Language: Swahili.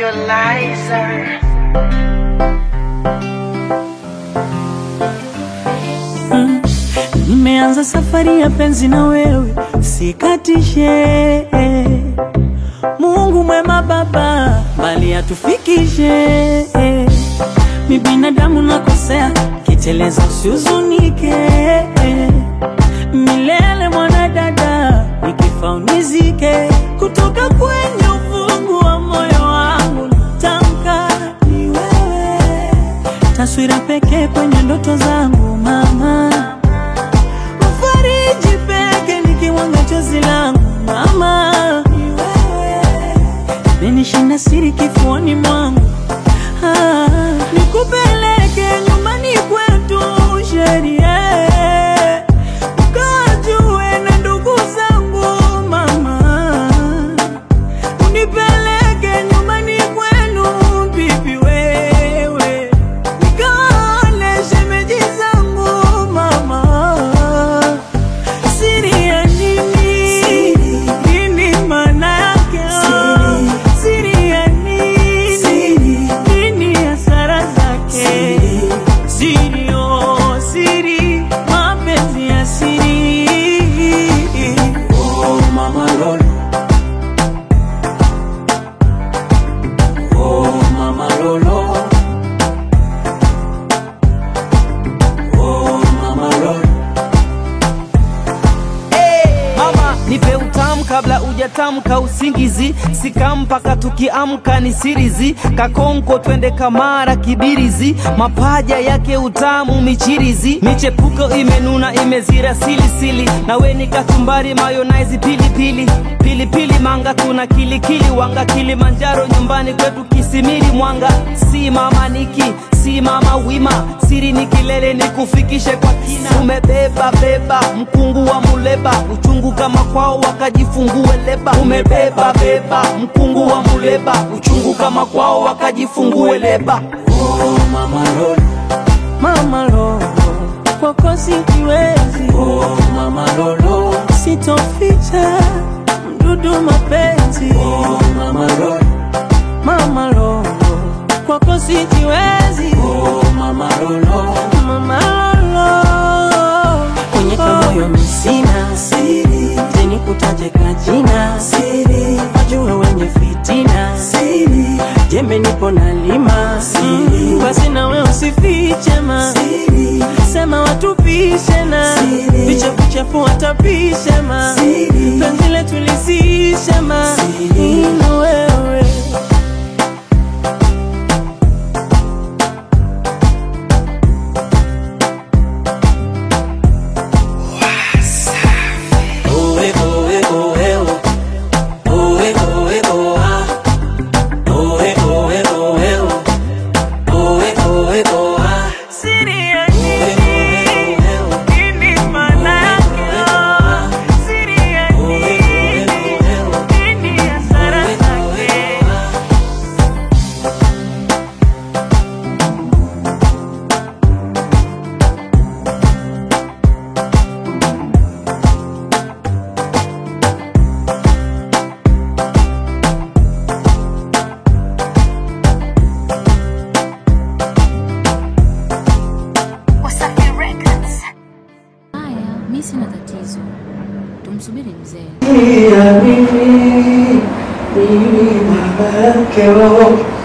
Equalizer. Nimeanza safari ya penzi na wewe, sikatishe. Mungu mwema Baba, mbali atufikishe. Mi binadamu nakosea, kiteleza usihuzunike. Milele mwanadada, nikifa unizike. Kutoka kwenye ufungu wa moyo wangu natamka ni wewe, taswira pekee kwenye ndoto zangu mama Mfariji peke nikiwanga chozi langu mama, ni wewe menishinda siri kifuani mwangu ah, nikupeleke nyumbani kwetu sherie ukajue na ndugu zangu mama, unipeleke nyumbani kwenu bibi wewe nikaone shemeji zangu mama Siri ya nini? Nini maana yake? Siri ya nini? Nini hasara zake? Siri, oh, siri, mapenzi ya siri. Oh mama Lolo Oh mama Lolo Oh mama Lolo Mama, nipe utamu kabla ujatamka usingizi, sika mpaka tukiamka ni sirizi, kakonko twende kamara kibirizi, mapaja yake utamu michirizi, michepuko imenuna imezira silisili, nawe ni kachumbari mayonnaise pilipili pilipili manga tuna kilikili wanga Kilimanjaro nyumbani kwetu Kisimiri Mwanga, si mama niki si mama wima, siri ni kilele ni kufikishe kwa kina. Umebeba beba mkungu wa muleba, uchungu kama kwao wakajifungue leba. Umebeba beba mkungu wa muleba, uchungu kama kwao wakajifungue leba. Oh mama Lolo Mama lo, kwako sijiwezi, Oh mama Lolo sitoficha mdudu mapenzi. Oh mama Lolo Mama lo, kwako sijiwezi. Oh mama Lolo Mama Lolo, kwenye kamoyo misina siri, teni kutaje kajina siri, wajue wenye fitina siri, jembe nipo na lima siri, basi nawe usifiche ma siri, sema watupishe na vichafu chafu watapishe ma siri, penzi letu lisishe ma siri, na wewe Oe oe oe o Oe oe o ah Oe oe oe o Oe oe o ah siri ya Oe nini? oe oe o Nini maana yake? Siri ya nini? Nini hasara zake? Wasafi Records. Haya, mi sina tatizo, tumsubiri mzee. Ya mimi, mimi mama yake oh.